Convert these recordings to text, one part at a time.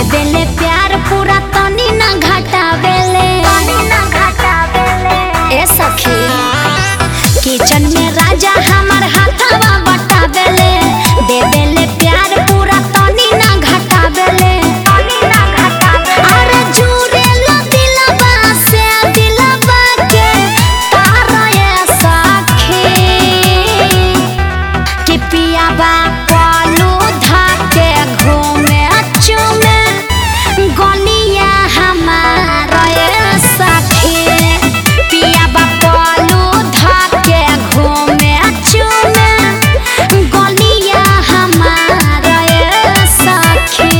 देले प्यार पूरा तनी ना घटावेले ए सखी किचन में राजा हमार हाथवा बटावेले दे देले प्यार पूरा तनी ना घटावेले अरे जुरेला दिलवा से दिलवा के तारा ये सखी कि पियाबा कलू धाके घूमे चुमे गलिया हमार ये सखी पियाबा कलू धाके घूमे चुमे गलिया हमार ये सखी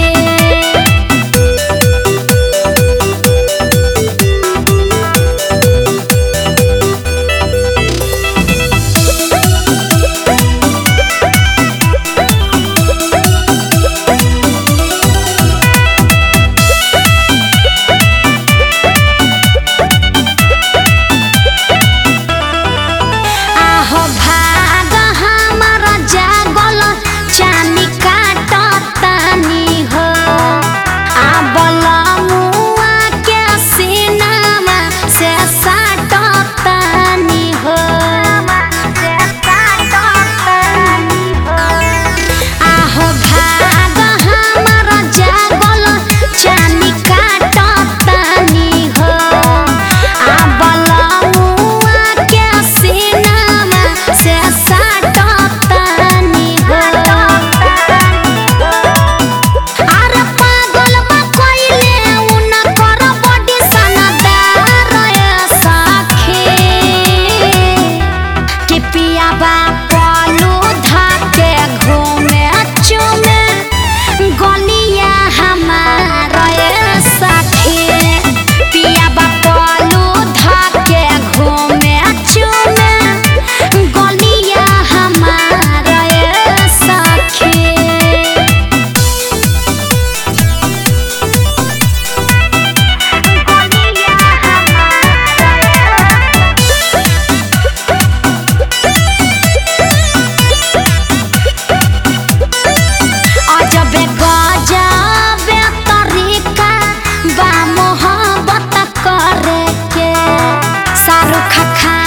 आहो भाग हमार जागल चानी काटतानी हो आबल मुआ के सीनामा से साटतानी हो आहो भाग हमार जागल चानी काटतानी हो आबल मुआ के सीनामा से साटतानी हो अरे पागल बा कोइले उन कर बॉडी सनदार ये सखी कि पियाबा पलू धाके घूमे चुमे गलिया हमार ये सखी पियाबा पलू धाके घूमे चुमे गलिया हमार ये सखी अजबे गजबे तरीका बा मोहब्बत करे के शाहरुख खान